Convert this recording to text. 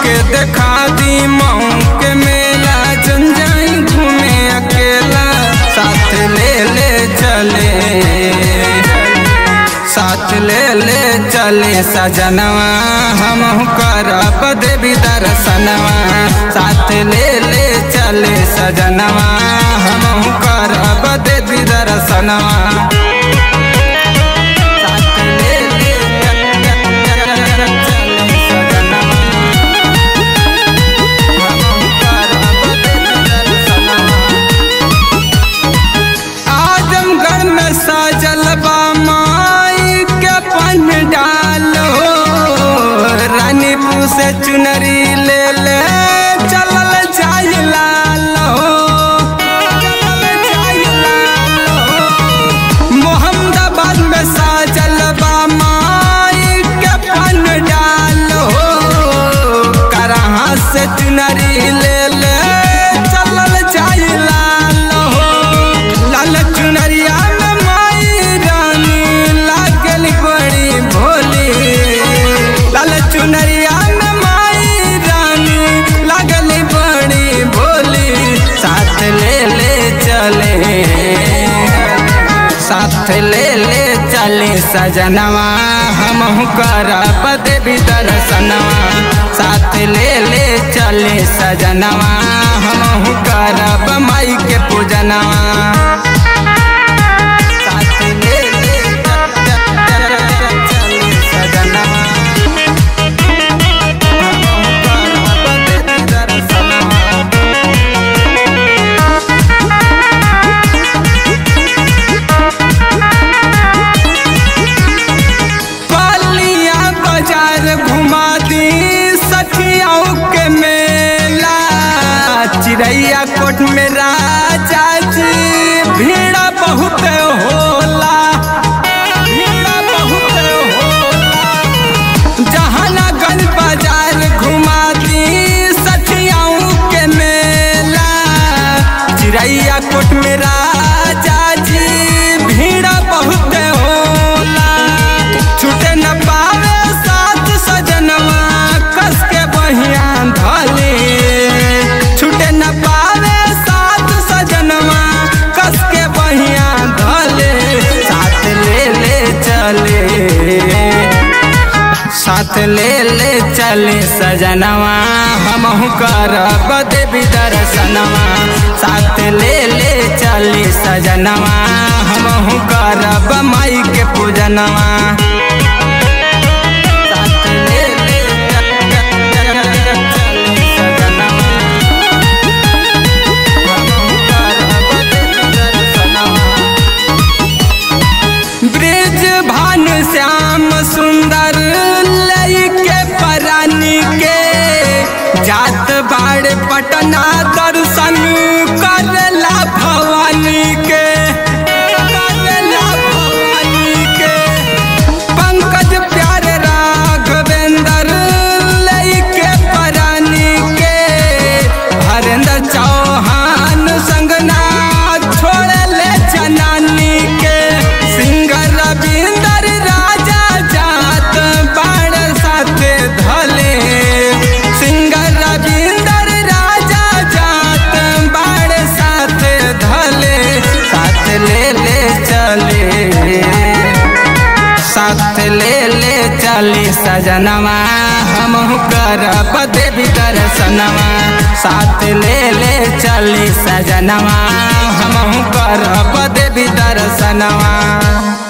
हमके देखा दी मऊ के मेला जन जाई घूमे अकेला साथ ले ले चले साथ ले ले चले सजनवा हम करब देवी दर्शनवा साथ ले ले चले सजनवा हम करब देवी दर्शनवा साथ ले ले चले सजनवा हम करब देवी दर्शनवा आजमगढ़ में सजल बा माई के पंडाल हो रानीपुर से चुनरी ले ले चलल जाय लाल हो चलल जाय लाल हो मोहम्मदाबाद में सजल बा माई के पंडाल हो करहा से चुनरी ले ले चलल जाय लाल हो लाल चुनरिया में माई रानी लागल बड़ी भोली लाल चुनरिया में माई रानी लागल बड़ी भोली साथ ले ले चले साथ ले ले चले सजनवा हम करब देवी दर्शनवा साथ ले ले चले सजनवा हम करब माई के पूजनवा साथ ले ले चले सजनवा हम करब देवी दर्शनवा पलिया बाजार घुमा दी सखियाओं के मेला चिड़ैया कोट में राजा जी भीड़ बहुत होला भीड़ बहुत होला जहानागंज बाजार घुमा दी सखियाओं के मेला चिड़ैया कोट में राजा जी भीड़ बहुत होला छूटे न पावे साथ सजनवा कस के बहिया धले छूटे न पावे साथ सजनवा कस के बहिया धले साथ ले ले चले साथ ले ले चले सजनवा हम करब देवी दर्शनवा साथ ले ले चले सजनवा हम करब माई के पूजनवा साथ ले ले चले सजनवा, हम करब देवी दर्शनवा। ब्रिज भान श्याम सुंदर लइके परानी के जात बाड़ पटना दर्शन करला भवानी के करला भवानी के पंकज प्यारे राघवेंद्र लइके परानी के हरेंद्र चौहान संगना छोड़ ले जनानी के सिंगर रविंदर राजा जात बाड़ साथे धले सिंगर रविंदर राजा जात बाड़ साथे धले साथ ले ले चले साथ ले ले चली सजनवा हम करब देवी दर्शनवा साथ ले ले चली सजनवा हम करब देवी दर्शनवा